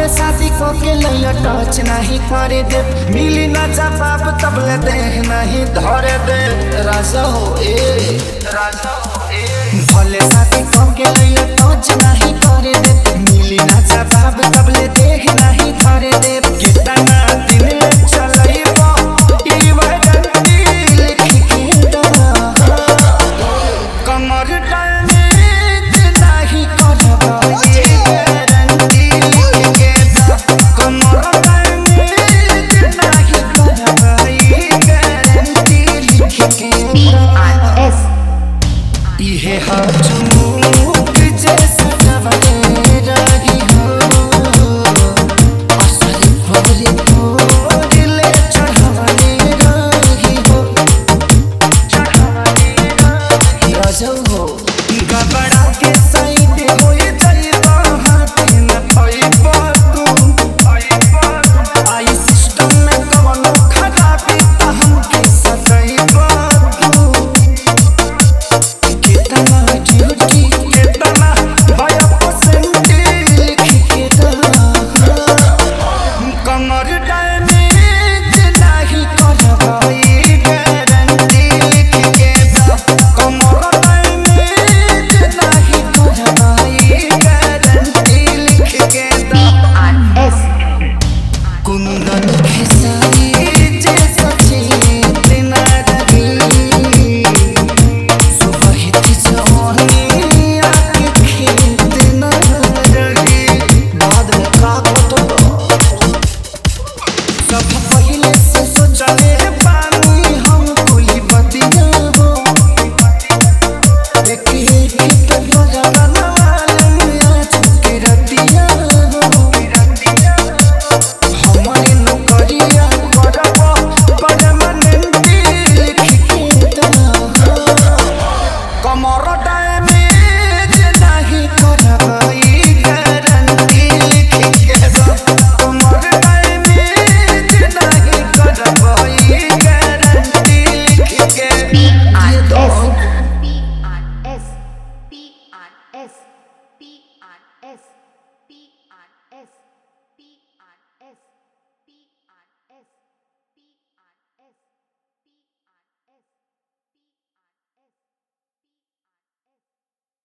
शादी को के लैया टच नहीं करे दे मिली ना जवाब तबले देह नहीं धरे दे राजा हो ए राजा हो ए भले शादी को के लैया टच नहीं करे दे मिली ना जवाब तबले देह नहीं धरे दे कितना दिन ले चलैबो ई वैडंती लिख के दरा कमर डैमेज नहीं करबा ये गारंटी लिख के दा कमर डैमेज नहीं करबा ये गारंटी लिख के दा S इहे हाथ मुख जैसा जवाने रही हो असर भरे भोरले चढ़ाने रही हो चढ़ाने रही राजौ हो गबड़ा के साइड होए जाइबा हाथ न पाइबा तू आई सिस्टम में कवनो खराबी त हमके सजाइबा तू कितना ड्यूटी कितना भया परसेंट लिख के दा कमर डैमेज नहीं करवाई गारंटी लिख के दा कमर डैमेज नहीं करवाई गारंटी लिख के दा S कुंदन खेसारी जैसा चेतना रही सुबहित जवानी आके खेत न रही बाद में का कटलो सब पहले से सोचले पानी हम कुली बतिया हो एक एक पे बजाना मालूम आज के रतिया हो हमारी नौकरिया करब परमानेंटी लिख के दा कमर डैमेज नहीं करवाई गारंटी लिख के दा कमर डैमेज नहीं करवाई गारंटी लिख के दे दो P R S P R S P R S